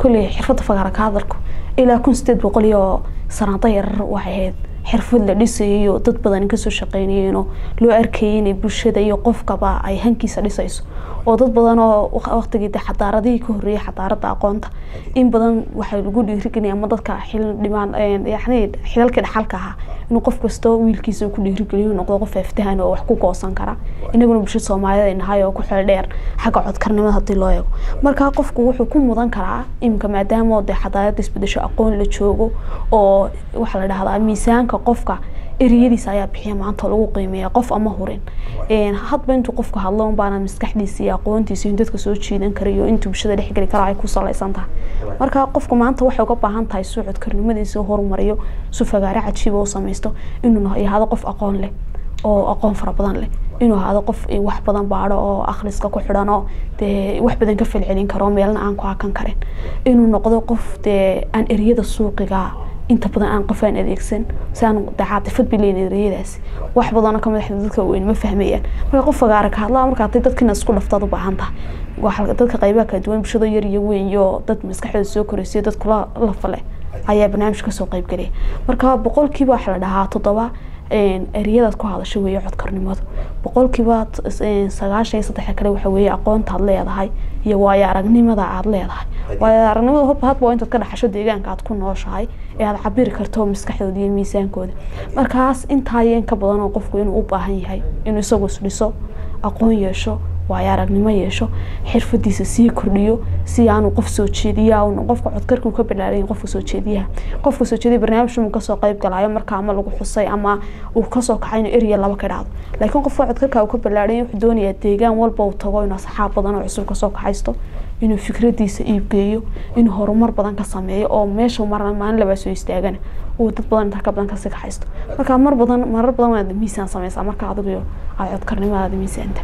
kolley xirfadda fagaara ka hadalku ilaa kun sideed boqol iyo sanaado yarar waxay ahayd xirfad la dhisayo dad badan kasoo shaqeynayeenoo loo arkayay inay bulshada iyo qofkaba ay hankiisa dhisayso oo dad badan oo waqtigii de xadaaradihii ka horreeyay xadaarada aqoonta in badan waxaa lagu dhiirigeliyay ama dadka xil dhimaan yani xilalkii dhaxalka ahaa inuu qof kastoo wiilkiisa ku dhiirigeliyo noqdo qof aftahan oo wax ku goosan kara inaguna bulshada soomaaliyed ay nahay oo ku xeel dheer xagga codkarnimada haddii loo eego marka qofku wuxuu ku mudan karaa iminka maadaama de xadaarada isbedesho aqoon la joogo oo waxaa la dhahdaa miisaanka qofka eriyadiisa ayaa bixiya maanta lagu qiimeeya qof ama hurin hadba intuu qofku hadlo unbaana maskaxdiisa iyo aqoontiisa in dadka soo jiidan karayo intuu bulshada dhexgeli kara ay ku salaysan tahay marka qofku maanta waxay uga baahan tahay suu codkarnimadiisa horumariyo su fagaare cajiiba u samaysto inuu yahado qof aqoon leh oo aqoon fara badan leh inuu ahaado qof wax badan baadho oo akhriska ku xidhan oo dee wax badan ka falcelin karo meelna aan ku hakan karin inuu noqdo qof dee aan eriyada suuqiga inta badan aan qof aan adeegsan si aan caatifad bileyn ereyadaasi wax badanoo ka madaxda dadka weyn ma fahmayaan marka qof fagaara ka hadlaa marka haday dadkina isku dhaftaad u baahan tahay dadka qaybaha kala duwan bulshada yar iyo weyn iyo dad maskaxdooda soo koraysiyo dad kula lafale ayaa barnaamij kasoo qayb gelaya marka boqolkiiba waxaa la dhahaa toddoba ereyadaad ku hadasho weeye codkarnimadu boqolkiiba sagaashan iyo saddexa kale waxa weeye aqoontaad leedahay iyo waayo aragnimada aad leedahay waayo aragnimada hubba hadba waa intaad ka dhaxasho deegaanka aad ku nooshahay ee aad cabiri karto maskaxdooda iyo miisaankooda markaas intaa iyo in ka badan oo qofku inuu u baahan yahay inuu isagu isdhiso aqoon yeesho waayo aragnimo yeesho xirfadiisa sii kordhiyo si aanu qof soo jeediya qofka codkarkuu ka bilaaran qofka soo jeediyaha qofka soo jeediya barnaamijmu kasoo qayb galayo marka ama lagu xusay ama uu kasoo kaxay inuu eriya laba ka dhacdo laakiin qofka codkarka uu ka bilaaran wuxuu doonayaa deegaan walba uu tago inuu asxaab badan oo cusub kasoo kaxaysto inuu fikradiisa iibgeeyo inuu horumar badan ka sameeyo oo meesha mar maalin labaa soo istaagana uu dad badan intaa ka badan kasii kaxaysto marka mar badan marar badan waad miisaan sameysaa marka adigu aad codkarnimadaada miisaanta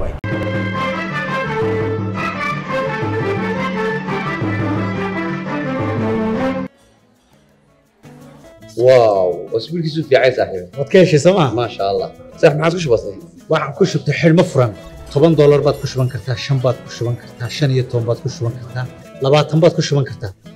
واو واسبوع كيسو في عيسى صاحبي waad ka heshay sooma ما شاء الله صح ما عادش بسيط waxaan ku shubtay xidhmo furan toban doolar baad ku shuban kartaa shan baad ku shuban kartaa shan iyo toban baad ku shuban kartaa labaatan baad ku shuban kartaa